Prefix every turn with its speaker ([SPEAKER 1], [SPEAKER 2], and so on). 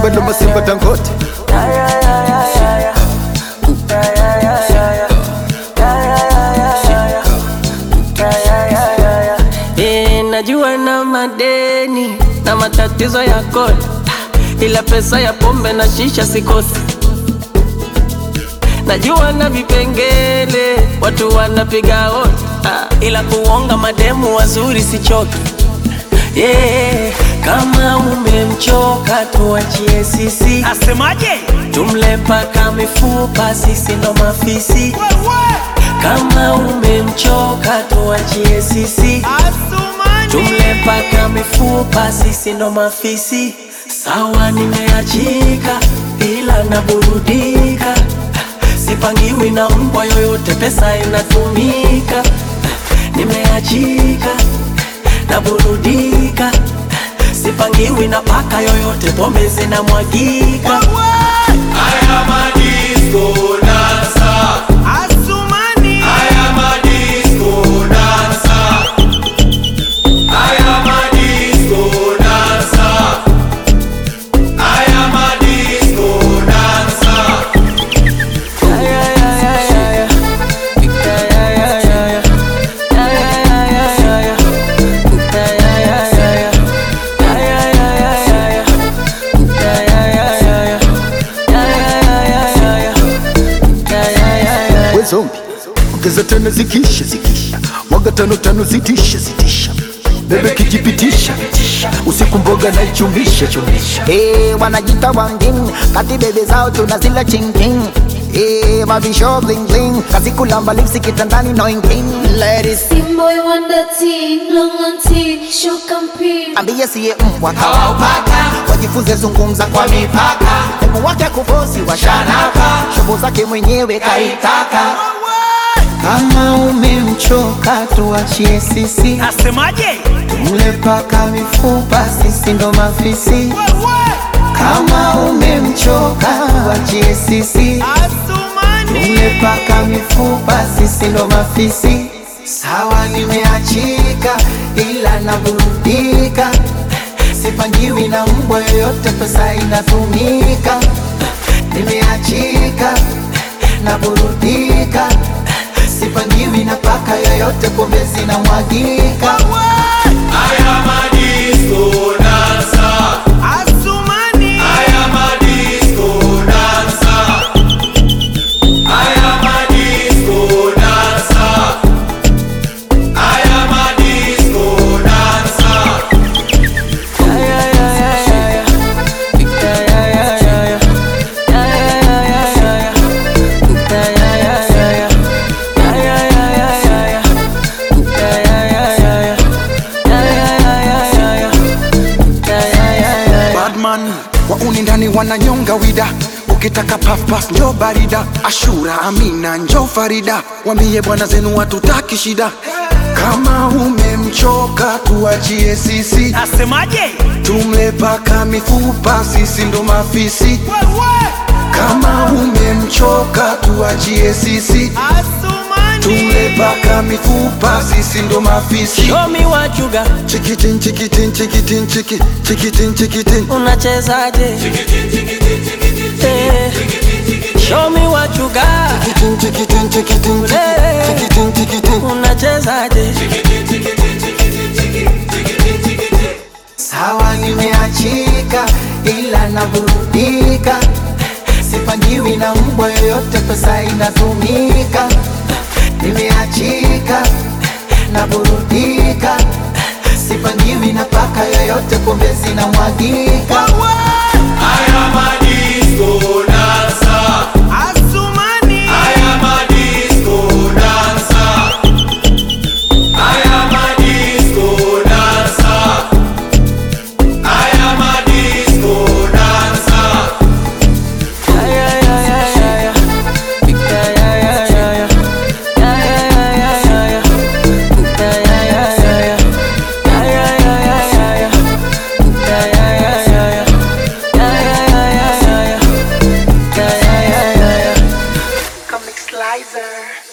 [SPEAKER 1] Simba ndo masimba Dangote.
[SPEAKER 2] Eh, najua na madeni na matatizo ya kodi, ila pesa ya pombe na shisha sikosi. Najua na vipengele watu wanapiga hodi, ah, ila kuonga mademu wazuri sichoki. Yeah, kama umemchoka tuachie sisi,
[SPEAKER 3] Asemaje?
[SPEAKER 2] tumle paka mifupa, sisi ndo mafisi. Kama umemchoka tuachie sisi,
[SPEAKER 3] Asumani.
[SPEAKER 2] tumle paka mifupa, sisi ndo mafisi. Sawa, nimeachika ila naburudika, sipangiwi na mbwa yoyote, pesa inatumika. Nimeachika naburudika, sipangiwi na paka yoyote, pombe zinamwagika.
[SPEAKER 4] Haya madisco dansa,
[SPEAKER 3] Asumani.
[SPEAKER 4] haya madisco dansa, haya madisco dansa, haya madisco dansa.
[SPEAKER 1] We zombi, ongeza tano zikisha zikisha, mwaga tano tano zitisha zitisha, bebe kijipitisha usiku mboga na ichumisha chumisha.
[SPEAKER 5] Eh, wanajita wangin kati bebe zao tunazila chingking Eh, mavisho bling bling kazi kulamba lipsi kitandani no inking Ladies,
[SPEAKER 6] Boy wonder teen, long on teen, show compete.
[SPEAKER 5] ambie siye mbwa kawaupaka wajifunze zungumza kwa mipaka demu wake kufosi washanaka shobo zake mwenyewe kaitaka kama umemchoka tuachie sisi
[SPEAKER 3] Asemaje?
[SPEAKER 5] mle paka mifupa sisi ndo mafisi kama umemchoka wachie sisi
[SPEAKER 3] Asumani.
[SPEAKER 5] umepaka mifupa sisi ndo mafisi sawa nimeachika ila naburudika sipangiwi na mbwa yoyote pesa inatumika nimeachika naburudika sipangiwi na paka yoyote pombe zinamwagika
[SPEAKER 4] Haya madisco dansa,
[SPEAKER 3] Asumani.
[SPEAKER 4] haya madisco dansa, haya madisco dansa, haya madisco dansa.
[SPEAKER 7] Badman wauni ndani wananyonga wida ukitaka pafpas njo barida ashura amina njo farida wambie bwana zenu watutaki shida kama umemchoka tuachie sisi
[SPEAKER 3] Asemaje?
[SPEAKER 7] tumle paka mifupa sisi ndo mafisi kama umemchoka tuachie sisi tumle
[SPEAKER 3] Asumani.
[SPEAKER 7] paka mifupa sisi ndo mafisi
[SPEAKER 2] Show me what you got,
[SPEAKER 7] chikitin chikitin chikitin chiki chikitin chikitin
[SPEAKER 2] unachezaje? Eh, Show me what you got,
[SPEAKER 7] chikitin chikitin chikitin
[SPEAKER 2] Eh.
[SPEAKER 7] chikitin chikitin
[SPEAKER 2] unachezaje?
[SPEAKER 5] sawa nimeachika ila naburudika sipangiwi na mbwa yoyote pesa inatumika nimeachika naburudika sipangiwi na paka yoyote pombe zinamwagika
[SPEAKER 4] Haya madisco dansa,
[SPEAKER 3] Asumani.
[SPEAKER 4] haya madisco dansa, haya madisco dansa, haya madisco dansa.
[SPEAKER 5] Comic Slicer.